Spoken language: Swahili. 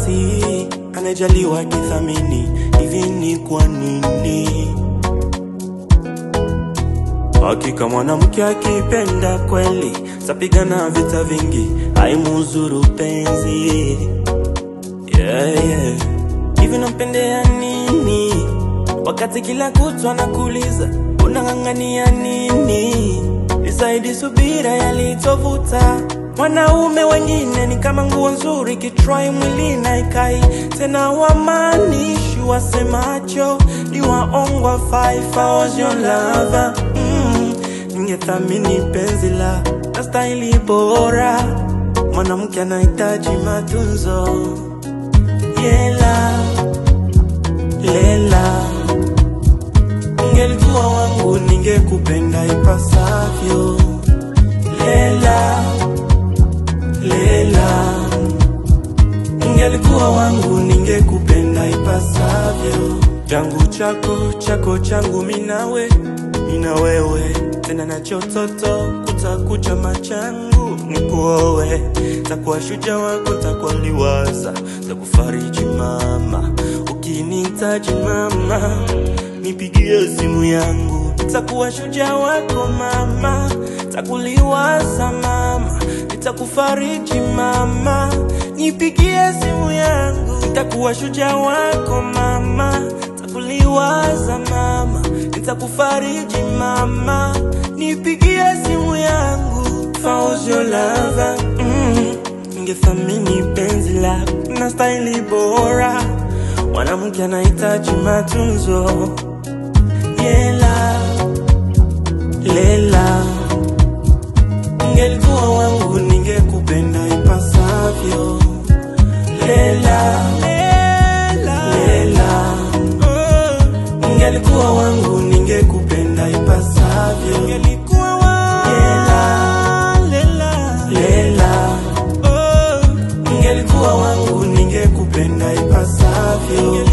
basi anajaliwa kithamini hivi ni kwa nini hakika mwanamke akipenda kweli tapigana vita vingi haimuzuru penzi yeah, yeah. hivi nampendea nini wakati kila kutwa nakuuliza unang'ang'ania nini isaidi subira yalitovuta wanaume wengine ni kama nguo nzuri kitrai mwili na ikai tena wamanishi wasemacho ni waongwa five hours your lover mm, ningethamini penzi la na staili bora mwanamke anahitaji matunzo yela lela ungelikuwa wangu ningekupenda ipasavyo lela lela ungelikuwa wangu ningekupenda ipasavyo changu chako chako changu minawe mina wewe tena na chototo kutakucha machangu nikuowe takuwa shuja wako takuwa liwaza takufariji mama ukinihitaji mama nipigie simu yangu takuwa shuja wako mama takuliwaza mama nitakufariji mama nipigie simu yangu nitakuwa shuja wako mama takuliwaza mama nitakufariji mama nipigie simu yangu Fauzi your lover mm, ningethamini penzi lako na staili bora mwanamke anahitaji matunzo yela lela ungelikuwa wangu ningekupenda ipasavyo lela lela lela oh. ungelikuwa wangu ningekupenda ipasavyo ungelikuwa wangu lela lela lela oh. ungelikuwa wangu ningekupenda ipasavyo